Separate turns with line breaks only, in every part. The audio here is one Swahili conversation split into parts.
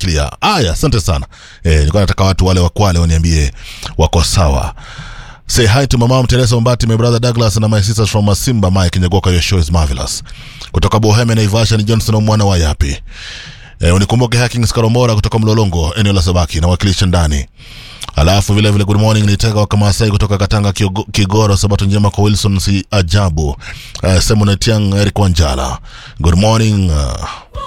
clear. Aya, asante sana. Eh, nilikuwa nataka watu wale wa Kwale waniambie wako sawa. Say hi to my mom Teresa Mbati, my brother Douglas and my sisters from Masimba, Mike Nyagoka. Your show is marvelous. Kutoka Bohemia Naivasha ni Johnson mwana wa Yapi. Eh, unikumbuke Hackings Karomora kutoka Mlolongo, eneo la Sabaki na wakilisha ndani. Alafu vile vile good morning nitaka wakamasai kutoka Katanga Kiogo- Kigoro, sabato njema kwa Wilson si ajabu. Uh, Semonet Young Eric Wanjala. Good morning. Uh,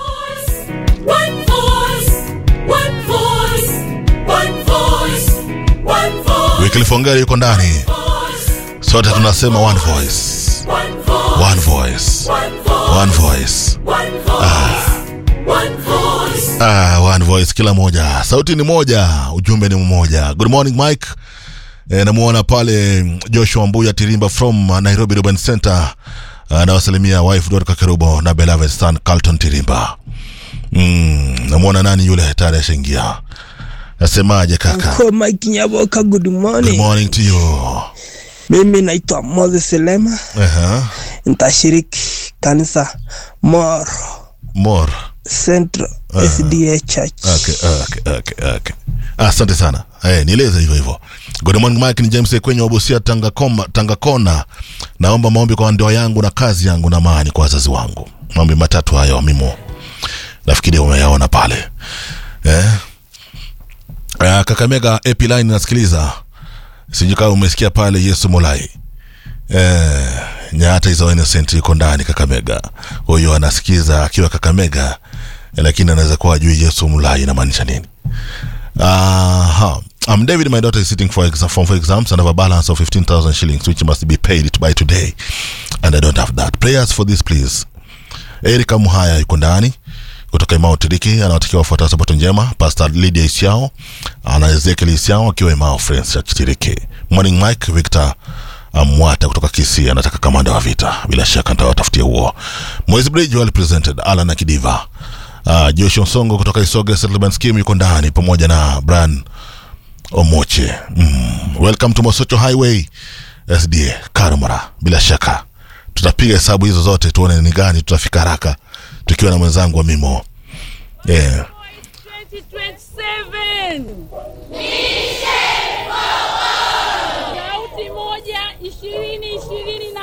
One voice, one voice, one voice, one voice,
Wycliffe Ongeri yuko ndani.
voice,
Sote tunasema one voice.
one voice,
One voice.
one voice,
One voice.
one voice, one voice.
Ah, one voice kila moja. Sauti ni moja, ujumbe ni mmoja. Good morning Mike. E, namuona pale Joshua Mbuya Tirimba from uh, Nairobi Urban Center. Anawasalimia wife Dorka Kerubo na beloved son Carlton Tirimba. Mm, namuona nani yule tayari ashaingia. Nasemaje kaka?
Ko Mike Nyaboka, good
Good
morning.
morning to you.
Mimi naitwa Moses Lema,
Aha.
nitashiriki kanisa Moro
More.
Central SDA Church.
Okay, okay, okay, okay. Asante sana. Eh, nieleze hivyo hivyo. Good morning Mike, ni James kwenye Wabusia Tanga Koma, Tanga Kona. Naomba maombi kwa ndoa yangu na kazi yangu na amani kwa wazazi wangu. Maombi matatu hayo mimo. Nafikiri umeyaona pale. Eh? Uh, Kakamega AP line nasikiliza. Sijui kama umesikia pale Yesu Molai. Eh, Nyata is innocent yuko ndani Kakamega. Huyo anasikiza akiwa Kakamega eh, lakini anaweza kuwa ajui Yesu Mulai inamaanisha nini. Aha. I'm David. My daughter is sitting for exam, form for exams and have a balance of 15,000 shillings, which must be paid by today. And I don't have that. Prayers for this, please. Erika Muhaya yuko ndani kutoka Imao Tiriki anawatakia wafuatao sabato njema. Pastor Lydia Isiao ana Ezekiel Isiao akiwa Imao Friends Church Tiriki. Morning Mike Victor Mwata kutoka Kisii anataka kamanda wa vita. Bila shaka nitawatafutia huo. Moise Bridge well presented. Alan Akidiva. Uh, Joshua Songo kutoka Isoge Settlement Scheme yuko ndani pamoja na Brian Omoche. Mm. Welcome to Mosocho Highway SDA Karumara. Bila shaka tutapiga hesabu hizo zote tuone ni gani tutafika haraka tukiwa na mwenzangu wa Mimo. Yeah.
2027 sauti moja ishirini ishirini na